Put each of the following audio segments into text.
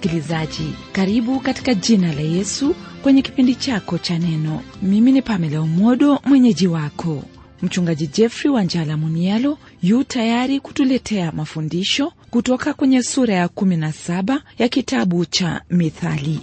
msikilizaji karibu katika jina la yesu kwenye kipindi chako cha neno mimi ni pamela umodo mwenyeji wako mchungaji jeffrey wanjala munialo yu tayari kutuletea mafundisho kutoka kwenye sura ya 17 ya kitabu cha mithali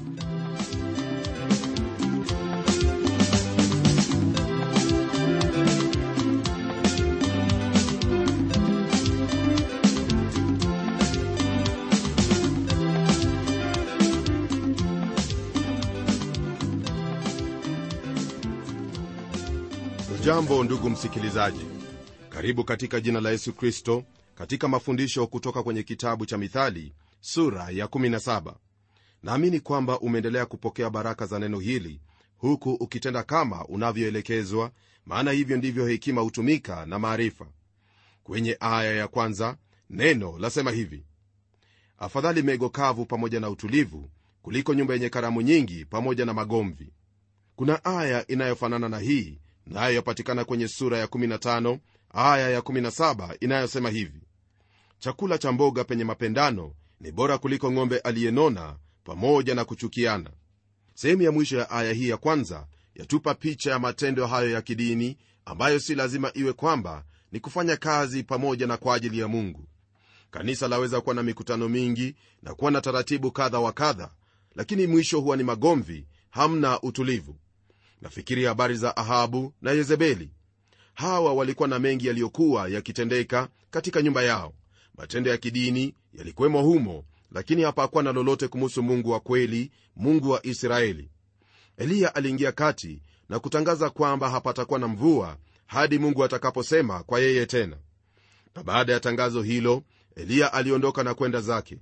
jambo ndugu msikilizaji karibu katika jina la yesu kristo katika mafundisho kutoka kwenye kitabu cha mithali sura ya 17 naamini kwamba umeendelea kupokea baraka za neno hili huku ukitenda kama unavyoelekezwa maana hivyo ndivyo hekima hutumika na maarifa kwenye aya ya kwanza neno lasema hivi afadhali mego kavu pamoja na utulivu kuliko nyumba yenye karamu nyingi pamoja na magomvi kuna aya inayofanana na hii nayo yapatikana kwenye sura ya 15 aya ya 17 inayosema hivi chakula cha mboga penye mapendano ni bora kuliko ng'ombe aliyenona pamoja na kuchukiana sehemu ya mwisho ya aya hii ya kwanza yatupa picha ya matendo hayo ya kidini ambayo si lazima iwe kwamba ni kufanya kazi pamoja na kwa ajili ya mungu kanisa laweza kuwa na mikutano mingi na kuwa na taratibu kadha wa kadha lakini mwisho huwa ni magomvi hamna utulivu nafikiri habari za ahabu na yezebeli hawa walikuwa na mengi yaliyokuwa yakitendeka katika nyumba yao matendo ya kidini yalikuwemo humo lakini hapakuwa na lolote kumuhusu mungu wa kweli mungu wa israeli eliya aliingia kati na kutangaza kwamba hapatakuwa na mvua hadi mungu atakaposema kwa yeye tena na baada ya tangazo hilo eliya aliondoka na kwenda zake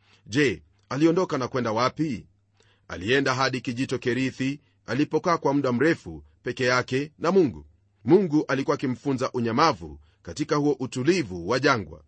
je aliondoka na kwenda wapi alienda hadi kijito kerithi alipokaa kwa muda mrefu peke yake na mungu mungu alikuwa akimfunza unyamavu katika huo utulivu wa jangwa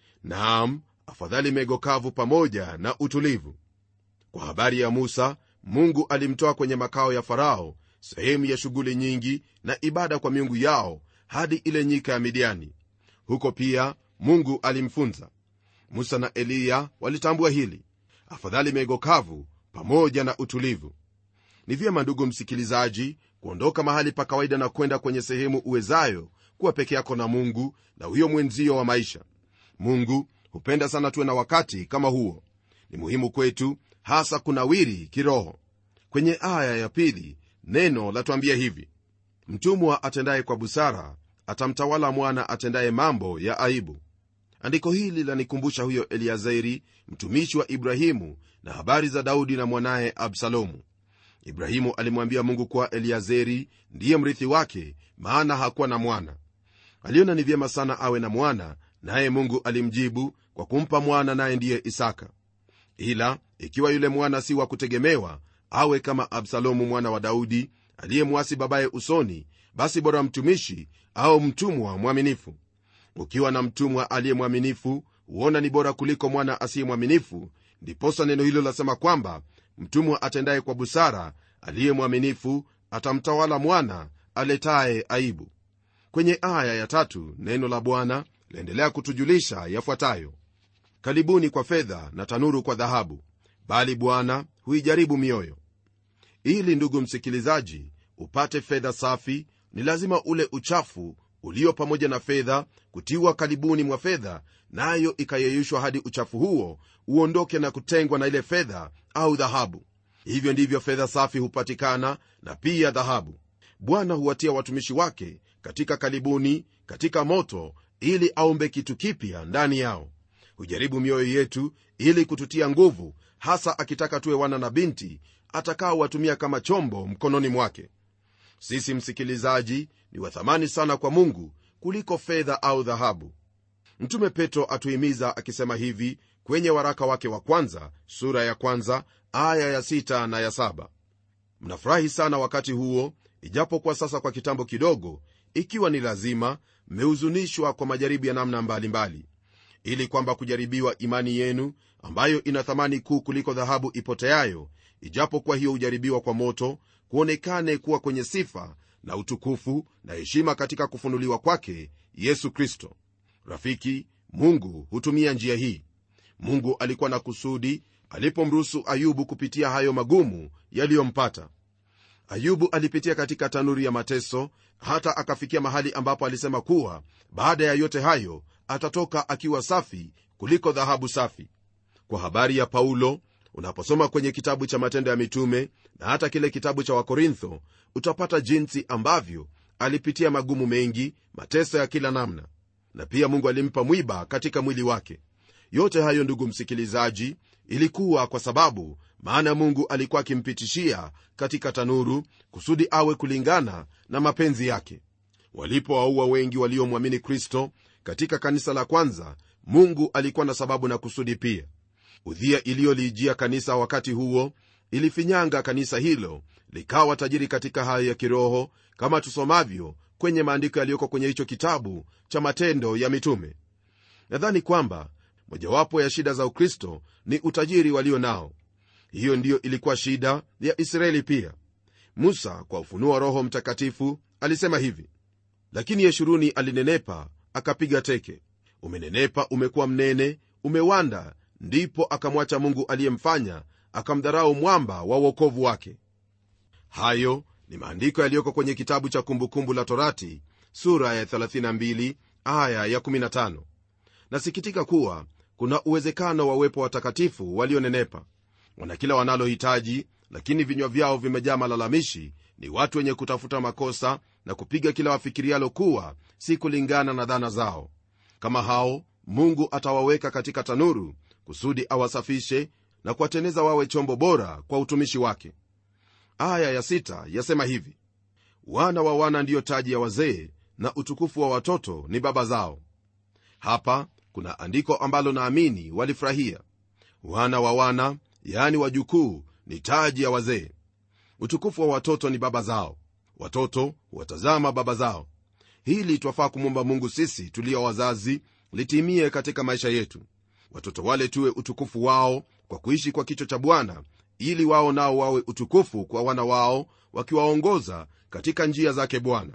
naam afadhali mego kavu pamoja na utulivu kwa habari ya musa mungu alimtoa kwenye makao ya farao sehemu ya shughuli nyingi na ibada kwa miungu yao hadi ile nyika ya midiani huko pia mungu alimfunza musa na eliya walitambua hili afadhali mego kavu pamoja na utulivu ni vyema ndugu msikilizaji kuondoka mahali pa kawaida na kwenda kwenye sehemu uwezayo kuwa peke yako na mungu na huyo mwenzio wa maisha mungu hupenda sana tuwe na wakati kama huo ni muhimu kwetu hasa kunawiri kiroho kwenye aya ya pili neno latuambia hivi mtumwa atendaye kwa busara atamtawala mwana atendaye mambo ya aibu andiko hili lanikumbusha huyo eliazeri mtumishi wa ibrahimu na habari za daudi na mwanaye absalomu ibrahimu alimwambia mungu kuwa eliazeri ndiye mrithi wake maana hakuwa na mwana aliona ni vyema sana awe na mwana naye mungu alimjibu kwa kumpa mwana naye ndiye isaka ila ikiwa yule mwana si wa kutegemewa awe kama absalomu mwana wa daudi aliyemwasi babaye usoni basi bora mtumishi au mtumwa mwaminifu ukiwa na mtumwa aliye mwaminifu huona ni bora kuliko mwana asiye mwaminifu ndiposa neno hilo lasema kwamba mtumwa atendaye kwa busara aliye mwaminifu atamtawala mwana aletaye aibu kwenye aya ya tatu neno la bwana laendelea kutujulisha yafuatayo karibuni kwa fedha na tanuru kwa dhahabu bali bwana huijaribu mioyo ili ndugu msikilizaji upate fedha safi ni lazima ule uchafu ulio pamoja na fedha kutiwa karibuni mwa fedha nayo na ikayeyushwa hadi uchafu huo uondoke na kutengwa na ile fedha au dhahabu hivyo ndivyo fedha safi hupatikana na pia dhahabu bwana huwatia watumishi wake katika karibuni katika moto ili aumbe kitu kipya ndani yao hujaribu mioyo yetu ili kututia nguvu hasa akitaka tuwe wana na binti atakaowatumia kama chombo mkononi mwake sisi msikilizaji ni wathamani sana kwa mungu kuliko fedha au dhahabu mtume petro atuhimiza akisema hivi kwenye waraka wake wa kwanza sura ya kwanza aya ya sita na ya saba mnafurahi sana wakati huo ijapokuwa sasa kwa kitambo kidogo ikiwa ni lazima mmehuzunishwa kwa majaribu ya namna mbalimbali mbali. ili kwamba kujaribiwa imani yenu ambayo ina thamani kuu kuliko dhahabu ipoteayo ijapokuwa hiyo hujaribiwa kwa moto kuonekane kuwa kwenye sifa na utukufu na heshima katika kufunuliwa kwake yesu kristo rafiki mungu hutumia njia hii mungu alikuwa na kusudi alipomruhusu ayubu kupitia hayo magumu yaliyompata ayubu alipitia katika tanuri ya mateso hata akafikia mahali ambapo alisema kuwa baada ya yote hayo atatoka akiwa safi kuliko dhahabu safi kwa habari ya paulo unaposoma kwenye kitabu cha matendo ya mitume na hata kile kitabu cha wakorintho utapata jinsi ambavyo alipitia magumu mengi mateso ya kila namna na pia mungu alimpa mwiba katika mwili wake yote hayo ndugu msikilizaji ilikuwa kwa sababu maana mungu alikuwa akimpitishia katika tanuru kusudi awe kulingana na mapenzi yake walipowaua wengi waliomwamini kristo katika kanisa la kwanza mungu alikuwa na sababu na kusudi pia udhia iliyoliijia kanisa wakati huo ilifinyanga kanisa hilo likawa tajiri katika hayo ya kiroho kama tusomavyo kwenye maandiko yaliyoko kwenye hicho kitabu cha matendo ya mitume nadhani kwamba mojawapo ya shida za ukristo ni utajiri walio nao hiyo ndiyo ilikuwa shida ya israeli pia musa kwa ufunuo wa roho mtakatifu alisema hivi lakini yeshuruni alinenepa akapiga teke umenenepa umekuwa mnene umewanda ndipo akamwacha mungu aliyemfanya akamdharau mwamba wa uokovu wake hayo ni maandiko yaliyoko kwenye kitabu cha kumbukumbu la torati sura ya 32 aya ya 15 nasikitika kuwa kuna uwezekano wa uwepo watakatifu walionenepa wana kila wanalohitaji lakini vinywa vyao vimejaa malalamishi ni watu wenye kutafuta makosa na kupiga kila wafikirialo kuwa si kulingana na dhana zao kama hao mungu atawaweka katika tanuru kusudi awasafishe na kuwateneza wawe chombo bora kwa utumishi wake aya ya sita yasema hivi wana wa wana ndiyo taji ya wazee na utukufu wa watoto ni baba zao hapa kuna andiko ambalo naamini walifurahia wana wa wana yaani wajukuu ni taji ya wazee utukufu wa watoto ni baba zao watoto watazama baba zao hili twafaa kumwomba mungu sisi tulio wazazi litimie katika maisha yetu watoto wale tuwe utukufu wao kwa kuishi kwa kicho cha bwana ili wao nao wawe utukufu kwa wana wao wakiwaongoza katika njia zake bwana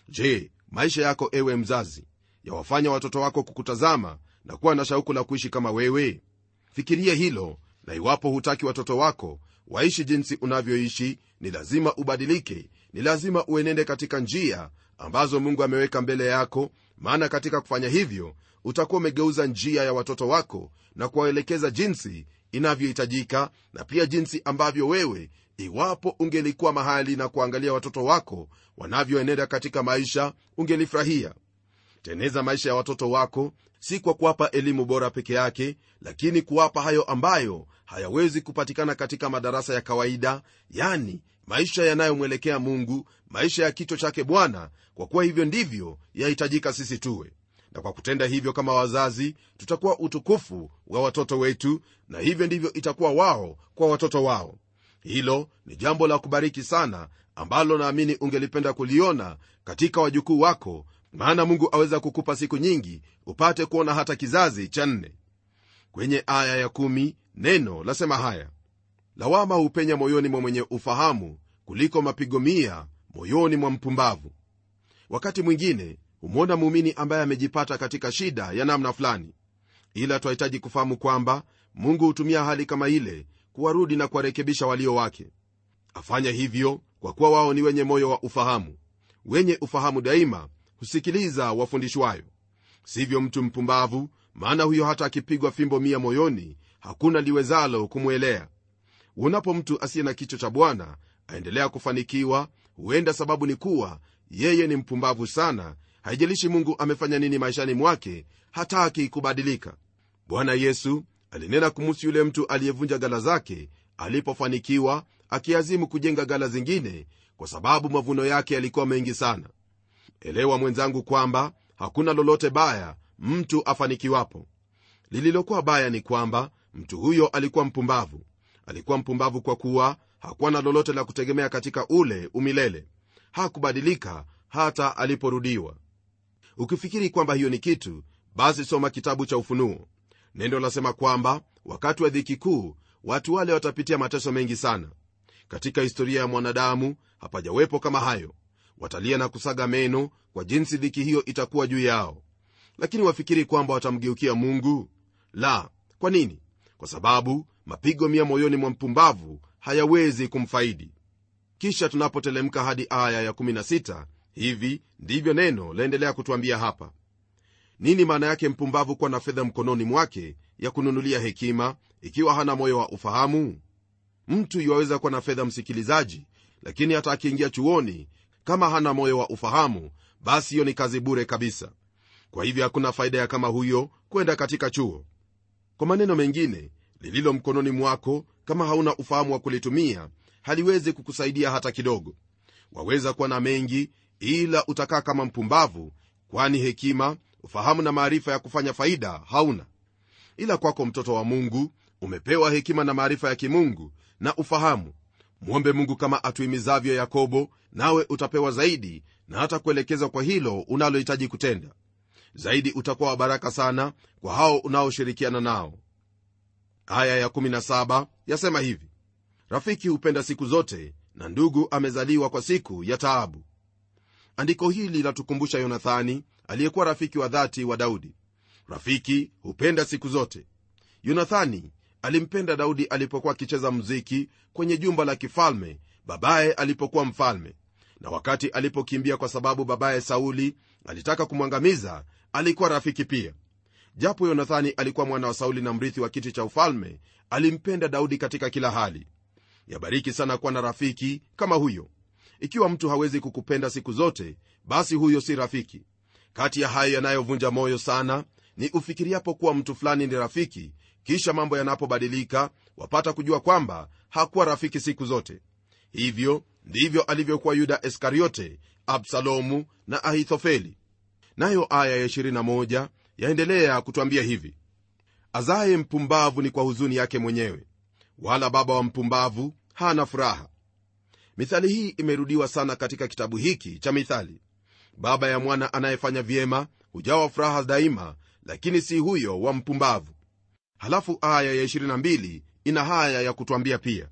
je maisha yako ewe mzazi yawafanya watoto wako kukutazama na kuwa na shauku la kuishi kama wewe fikiria hilo na iwapo hutaki watoto wako waishi jinsi unavyoishi ni lazima ubadilike ni lazima uenende katika njia ambazo mungu ameweka mbele yako maana katika kufanya hivyo utakuwa umegeuza njia ya watoto wako na kuwaelekeza jinsi inavyohitajika na pia jinsi ambavyo wewe iwapo ungelikuwa mahali na kuangalia watoto wako wanavyoenenda katika maisha ungelifurahia teneza maisha ya watoto wako si kwa kuwapa elimu bora peke yake lakini kuwapa hayo ambayo hayawezi kupatikana katika madarasa ya kawaida yani maisha yanayomwelekea mungu maisha ya kichwa chake bwana kwa kuwa hivyo ndivyo yahitajika sisi tuwe na kwa kutenda hivyo kama wazazi tutakuwa utukufu wa watoto wetu na hivyo ndivyo itakuwa wao kwa watoto wao hilo ni jambo la kubariki sana ambalo naamini ungelipenda kuliona katika wajukuu wako maana mungu aweza kukupa siku nyingi upate kuona hata kizazi cha nne kwenye aya ya kumi, neno lasema haya lawama hupenya moyoni mwa mwenye ufahamu kuliko mapigo mia moyoni mwa mpumbavu wakati mwingine humwona muumini ambaye amejipata katika shida ya namna fulani ila twahitaji kufahamu kwamba mungu hutumia hali kama ile kuwarudi na kuwarekebisha walio wake afanya hivyo kwa kuwa wao ni wenye moyo wa ufahamu wenye ufahamu daima husikiliza wafundishwayo sivyo mtu mpumbavu maana huyo hata akipigwa fimbo mia moyoni hakuna liwezalo kumwelea uonapo mtu asiye na kicho cha bwana aendelea kufanikiwa huenda sababu ni kuwa yeye ni mpumbavu sana haijalishi mungu amefanya nini maishani mwake hataki kubadilika bwana yesu alinena kumuhusu yule mtu aliyevunja gala zake alipofanikiwa akiazimu kujenga gala zingine kwa sababu mavuno yake yalikuwa mengi sana elewa mwenzangu kwamba hakuna lolote baya mtu afanikiwapo lililokuwa baya ni kwamba mtu huyo alikuwa mpumbavu alikuwa mpumbavu kwa kuwa hakuwa na lolote la kutegemea katika ule umilele hakubadilika hata aliporudiwa ukifikiri kwamba hiyo ni kitu basi soma kitabu cha ufunuo nendo lasema kwamba wakati wa dhiki kuu watu wale watapitia mateso mengi sana katika historia ya mwanadamu hapajawepo kama hayo watalia na kusaga meno kwa jinsi dhiki hiyo itakuwa juu yao lakini wafikiri kwamba watamgeukia mungu la kwa nini kwa sababu mapigo mia moyoni mwa mpumbavu hayawezi kumfaidi kisha tunapotelemka hadi aya ya 16 hivi ndivyo neno laendelea kutwambia hapa nini maana yake mpumbavu kuwa na fedha mkononi mwake ya kununulia hekima ikiwa hana moyo wa ufahamu mtu iwaweza kuwa na fedha msikilizaji lakini hata akiingia chuoni kama hana moyo wa ufahamu basi hiyo ni kazi bure kabisa kwa hivyo hakuna faida ya kama huyo kwenda katika chuo kwa maneno mengine lililo mkononi mwako kama hauna ufahamu wa kulitumia haliwezi kukusaidia hata kidogo waweza kuwa na mengi ila utakaa kama mpumbavu kwani hekima ufahamu na maarifa ya kufanya faida hauna ila kwako mtoto wa mungu umepewa hekima na maarifa ya kimungu na ufahamu mwombe mungu kama atuhimizavyo yakobo nawe utapewa zaidi na hata kuelekeza kwa hilo unalohitaji kutenda zaidi utakuwa wa baraka sana kwa hao unaoshirikiana nao aya ya17 yasema hivi rafiki hupenda siku zote na ndugu amezaliwa kwa siku ya taabu andiko hili latukumbusha yonathani aliyekuwa rafiki wa dhati wa daudi rafiki hupenda siku zote yonathani alimpenda daudi alipokuwa akicheza mziki kwenye jumba la kifalme babaye alipokuwa mfalme na wakati alipokimbia kwa sababu babaye sauli alitaka kumwangamiza alikuwa rafiki pia japo yonathani alikuwa mwana wa sauli na mrithi wa kiti cha ufalme alimpenda daudi katika kila hali yabariki sana kuwa na rafiki kama huyo ikiwa mtu hawezi kukupenda siku zote basi huyo si rafiki kati ya hayo yanayovunja moyo sana ni ufikiriapo kuwa mtu fulani ni rafiki kisha mambo yanapobadilika wapata kujua kwamba hakuwa rafiki siku zote hivyo ndivyo alivyokuwa yuda iskariote absalomu na ahithofeli nayo aya ya 21 yaendelea kutwambia hivi azaye mpumbavu ni kwa huzuni yake mwenyewe wala baba wa mpumbavu hana furaha mithali hii imerudiwa sana katika kitabu hiki cha mithali baba ya mwana anayefanya vyema hujawa furaha daima lakini si huyo wa mpumbavu halafu aya ya 22 ina haya ya kutwambia pia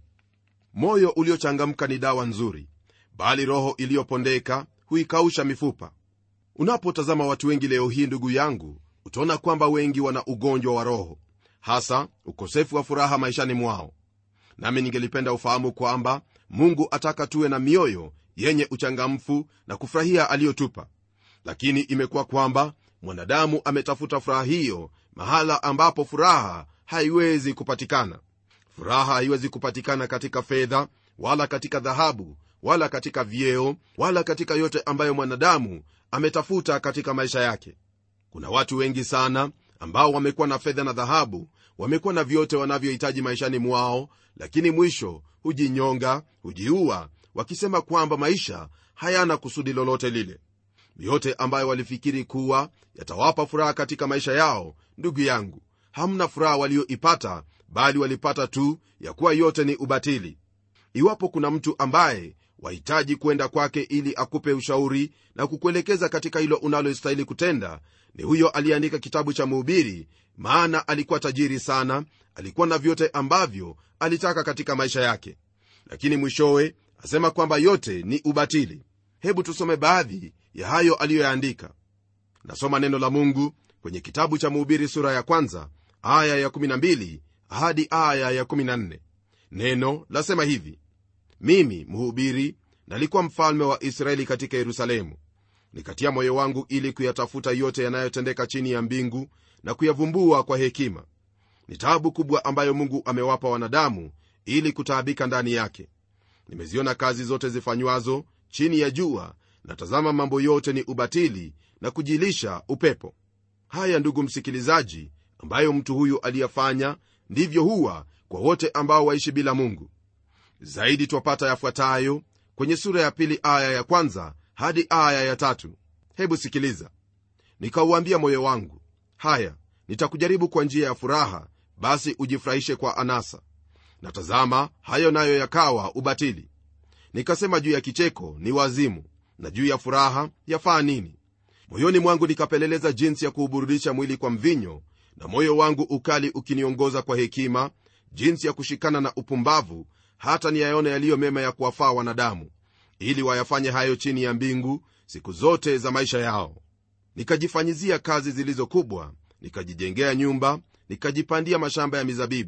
moyo uliochangamka ni dawa nzuri bali roho iliyopondeka huikausha mifupa unapotazama watu wengi leo hii ndugu yangu utaona kwamba wengi wana ugonjwa wa roho hasa ukosefu wa furaha maishani mwao nami ningelipenda ufahamu kwamba mungu ataka tuwe na mioyo yenye uchangamfu na kufurahia aliyotupa lakini imekuwa kwamba mwanadamu ametafuta furaha hiyo mahala ambapo furaha haiwezi kupatikana furaha haiwezi kupatikana katika fedha wala katika dhahabu wala katika vyeo wala katika yote ambayo mwanadamu ametafuta katika maisha yake kuna watu wengi sana ambao wamekuwa na fedha na dhahabu wamekuwa na vyote wanavyohitaji maishani mwao lakini mwisho hujinyonga hujiua wakisema kwamba maisha hayana kusudi lolote lile yote ambayo walifikiri kuwa yatawapa furaha katika maisha yao ndugu yangu hamna furaha walioipata bali walipata tu ya kuwa yote ni ubatili iwapo kuna mtu ambaye wahitaji kwenda kwake ili akupe ushauri na kukuelekeza katika hilo unalostahili kutenda ni huyo aliyeandika kitabu cha mhubiri maana alikuwa tajiri sana alikuwa na vyote ambavyo alitaka katika maisha yake lakini mwishowe asema kwamba yote ni ubatili hebu tusome baadhi ya hayo aliyoyaandika nasoma neno la mungu kwenye kitabu cha mhubiri sura ya kwanza aya ya 12 hadi aya ya 14 neno lasema hivi mimi mhubiri nalikuwa mfalme wa israeli katika yerusalemu nikatia moyo wangu ili kuyatafuta yote yanayotendeka chini ya mbingu na kuyavumbua kwa hekima ni taabu kubwa ambayo mungu amewapa wanadamu ili kutaabika ndani yake nimeziona kazi zote zifanywazo chini ya jua na tazama mambo yote ni ubatili na kujilisha upepo haya ndugu msikilizaji ambayo mtu huyu aliyafanya ndivyo huwa kwa wote ambao waishi bila mungu zaidi twapata yafuatayo kwenye sura ya pili aya ya kwanza hadi aya ya tatu hebu sikiliza nikauambia moyo wangu haya nitakujaribu kwa njia ya furaha basi ujifurahishe kwa anasa na tazama hayo nayo yakawa ubatili nikasema juu ya kicheko ni wazimu na juu ya furaha yafaa nini moyoni mwangu nikapeleleza jinsi ya kuuburudisha mwili kwa mvinyo na moyo wangu ukali ukiniongoza kwa hekima jinsi ya kushikana na upumbavu hata niyaone yaliyo mema ya kuwafaa wanadamu ili wayafanye hayo chini ya mbingu siku zote za maisha yao nikajifanyizia kazi zilizo kubwa nikajijengea nyumba nikajipandia mashamba ya mizabibu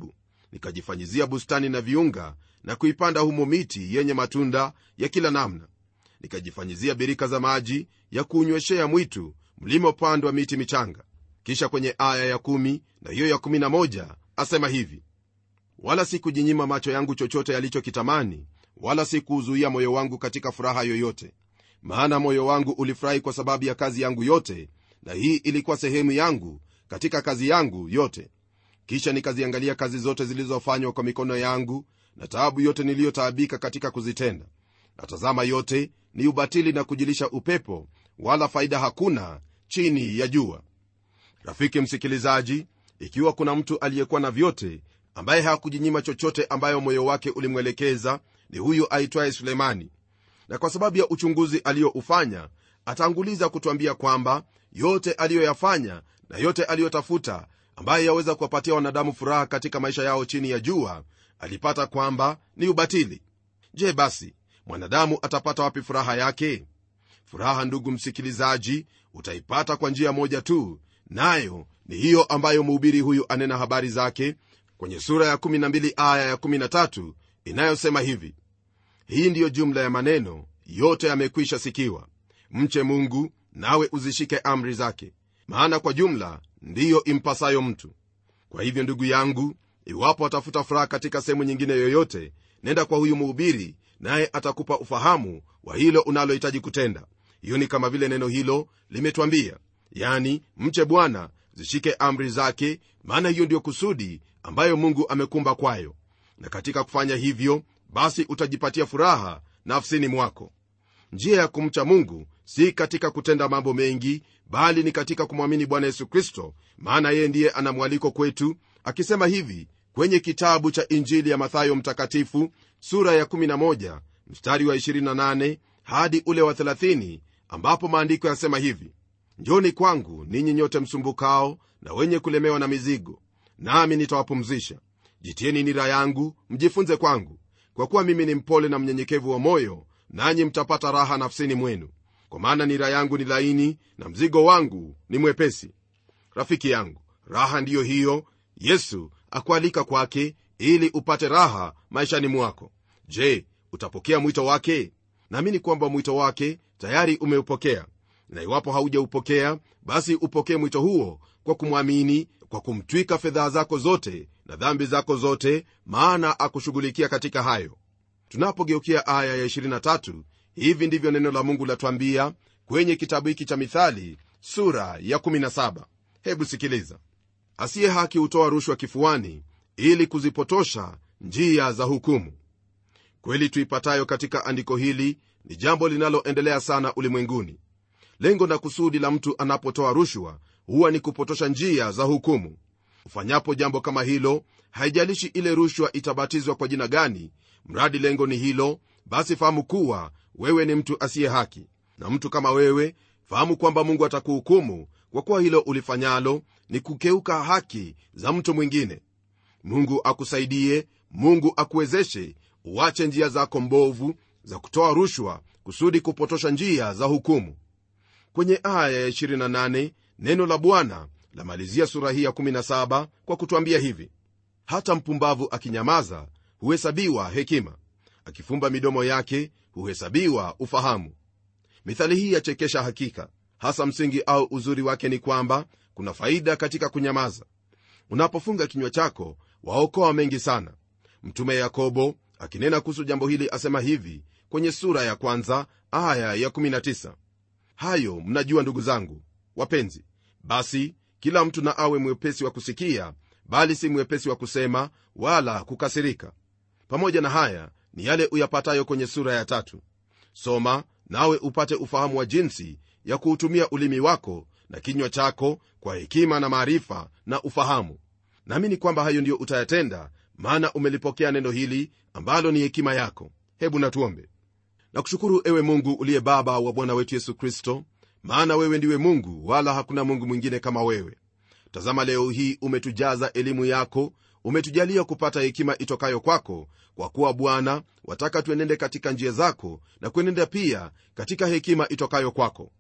nikajifanyizia bustani na viunga na kuipanda humo miti yenye matunda ya kila namna nikajifanyizia birika za maji ya kuunyweshea mwitu mlimopandwa miti michanga kisha kwenye aya ya kumi na hiyo ya kumi na moja asema hivi wala sikujinyima macho yangu chochote yalichokitamani wala sikuuzuia moyo wangu katika furaha yoyote maana moyo wangu ulifurahi kwa sababu ya kazi yangu yote na hii ilikuwa sehemu yangu katika kazi yangu yote kisha nikaziangalia kazi zote zilizofanywa kwa mikono yangu na taabu yote niliyotaabika katika kuzitenda natazama yote ni ubatili na kujilisha upepo wala faida hakuna chini ya jua rafiki msikilizaji ikiwa kuna mtu aliyekuwa na vyote ambaye hakujinyima chochote ambayo moyo wake ulimwelekeza ni huyu aitwaye sulemani na kwa sababu ya uchunguzi aliyoufanya ataanguliza kutwambia kwamba yote aliyoyafanya na yote aliyotafuta ambaye yaweza kuwapatia wanadamu furaha katika maisha yao chini ya jua alipata kwamba ni ubatili je basi mwanadamu atapata wapi furaha yake furaha ndugu msikilizaji utaipata kwa njia moja tu nayo ni hiyo ambayo mhubiri huyu anena habari zake kwenye sura ya 12 aya ya 13 inayosema hivi hii ndiyo jumla ya maneno yote yamekwisha sikiwa mche mungu nawe uzishike amri zake maana kwa jumla ndiyo impasayo mtu kwa hivyo ndugu yangu iwapo atafuta furaha katika sehemu nyingine yoyote nenda kwa huyu mhubiri naye atakupa ufahamu wa hilo unalohitaji kutenda hiyo ni kama vile neno hilo limetwambia yani mche bwana zishike amri zake maana hiyo ndiyo kusudi ambayo mungu amekumba kwayo na katika kufanya hivyo basi utajipatia furaha nafsini mwako njia ya kumcha mungu si katika kutenda mambo mengi bali ni katika kumwamini bwana yesu kristo maana yeye ndiye ana mwaliko kwetu akisema hivi kwenye kitabu cha injili ya mathayo mtakatifu sura ya 11 mstari wa 28 hadi ule wa 30 ambapo maandiko yasema hivi njoni kwangu ninyi nyote msumbukao na wenye kulemewa na mizigo nami nitawapumzisha jitieni nira yangu mjifunze kwangu kwa kuwa mimi ni mpole na mnyenyekevu wa moyo nanyi mtapata raha nafsini mwenu kwa maana nira yangu ni laini na mzigo wangu ni mwepesi rafiki yangu raha ndiyo hiyo yesu akualika kwake ili upate raha maishani mwako je utapokea mwito wake naamini kwamba mwito wake tayari umeupokea na iwapo haujaupokea basi upokee mwito huo kwa kumwamini kwa kumtwika fedhaa zako zote na dhambi zako zote maana akushughulikia katika hayo tunapogeukia aya ya 23 hivi ndivyo neno la mungu latwambia kwenye kitabu hiki cha mithali sura ya 17 hebu sikiliza asiye haki hutoa rushwa kifuani ili kuzipotosha njia za hukumu kweli tuipatayo katika andiko hili ni jambo linaloendelea sana ulimwenguni lengo na kusudi la mtu anapotoa rushwa huwa ni kupotosha njia za hukumu ufanyapo jambo kama hilo haijalishi ile rushwa itabatizwa kwa jina gani mradi lengo ni hilo basi fahamu kuwa wewe ni mtu asiye haki na mtu kama wewe fahamu kwamba mungu atakuhukumu kwa kuwa hilo ulifanyalo ni kukeuka haki za mtu mwingine mungu akusaidie mungu akuwezeshe uache njia zako mbovu za kutoa rushwa kusudi kupotosha njia za hukumu kwenye aya ya 28 neno la bwana lamalizia sura hii ya 17 kwa kutwambia hivi hata mpumbavu akinyamaza huhesabiwa hekima akifumba midomo yake huhesabiwa ufahamu mithali hii yachekesha hakika hasa msingi au uzuri wake ni kwamba kuna faida katika kunyamaza unapofunga kinywa chako waokoa mengi sana mtume yakobo akinena kuhusu jambo hili asema hivi kwenye sura ya kwanza aya ya 19 hayo mnajua ndugu zangu wapenzi basi kila mtu na awe mwepesi wa kusikia bali si mwepesi wa kusema wala kukasirika pamoja na haya ni yale uyapatayo kwenye sura ya tatu soma nawe upate ufahamu wa jinsi ya kuutumia ulimi wako na kinywa chako kwa hekima na maarifa na ufahamu naamini kwamba hayo ndiyo utayatenda maana umelipokea neno hili ambalo ni hekima yako hebu natuombe nakushukuru ewe mungu uliye baba wa bwana wetu yesu kristo maana wewe ndiwe mungu wala hakuna mungu mwingine kama wewe tazama leo hii umetujaza elimu yako umetujalia kupata hekima itokayo kwako kwa kuwa bwana wataka tuenende katika njia zako na kuenenda pia katika hekima itokayo kwako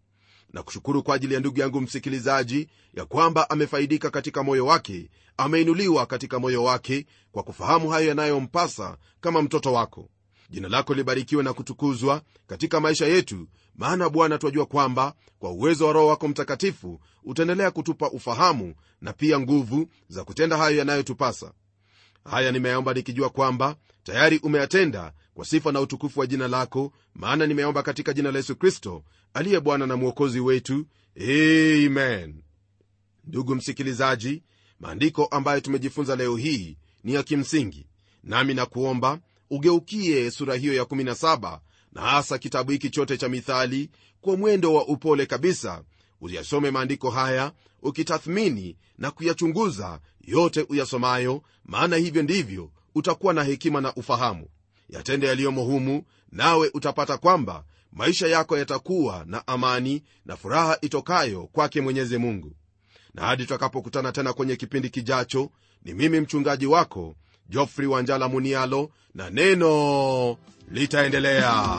na kushukuru kwa ajili ya ndugu yangu msikilizaji ya kwamba amefaidika katika moyo wake ameinuliwa katika moyo wake kwa kufahamu hayo yanayompasa kama mtoto wako jina lako libarikiwe na kutukuzwa katika maisha yetu maana bwana twajua kwamba kwa uwezo wa roho wako mtakatifu utaendelea kutupa ufahamu na pia nguvu za kutenda hayo yanayotupasa haya nimeomba nikijua kwamba tayari umeyatenda kwa sifa na utukufu wa jina lako maana nimeomba katika jina la yesu kristo aliye bwana na mwokozi wetu amen ndugu msikilizaji maandiko ambayo tumejifunza leo hii ni ya kimsingi nami nakuomba ugeukie sura hiyo ya17 na hasa kitabu hiki chote cha mithali kwa mwendo wa upole kabisa uyasome maandiko haya ukitathmini na kuyachunguza yote uyasomayo maana hivyo ndivyo utakuwa na hekima na ufahamu yatende yaliyomo humu nawe utapata kwamba maisha yako yatakuwa na amani na furaha itokayo kwake mwenyezi mungu na hadi tutakapokutana tena kwenye kipindi kijacho ni mimi mchungaji wako jofri wanjala munialo na neno litaendelea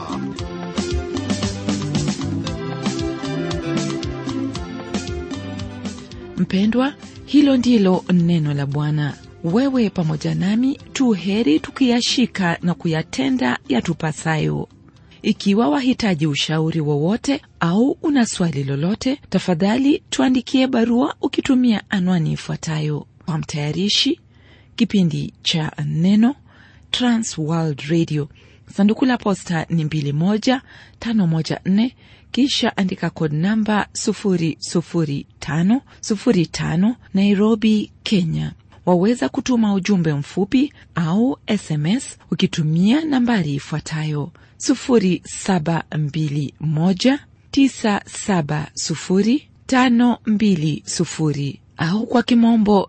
mpendwa hilo ndilo neno la bwana wewe pamoja nami tu heri tukiyashika na kuyatenda yatupasayo ikiwa wahitaji ushauri wowote au una swali lolote tafadhali tuandikie barua ukitumia anwani ifuatayo kwa mtayarishi kipindi cha neno transworld radio sanduku la posta ni 21514 kisha andika kod namba 00505 nairobi kenya waweza kutuma ujumbe mfupi au sms ukitumia nambari ifuatayo 721970520 au kwa kimombo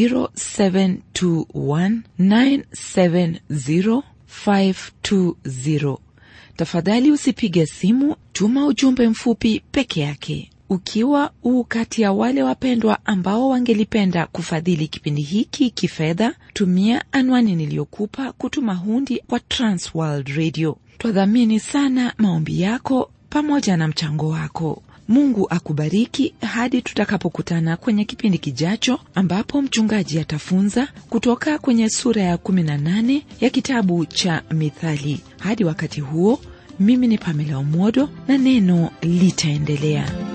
0721970520 tafadhali usipige simu tuma ujumbe mfupi peke yake ukiwa uu kati ya wale wapendwa ambao wangelipenda kufadhili kipindi hiki kifedha tumia anwani niliyokupa kutuma hundi kwa transworld radio twadhamini sana maombi yako pamoja na mchango wako mungu akubariki hadi tutakapokutana kwenye kipindi kijacho ambapo mchungaji atafunza kutoka kwenye sura ya 18 ya kitabu cha mithali hadi wakati huo mimi ni pamela umodo na neno litaendelea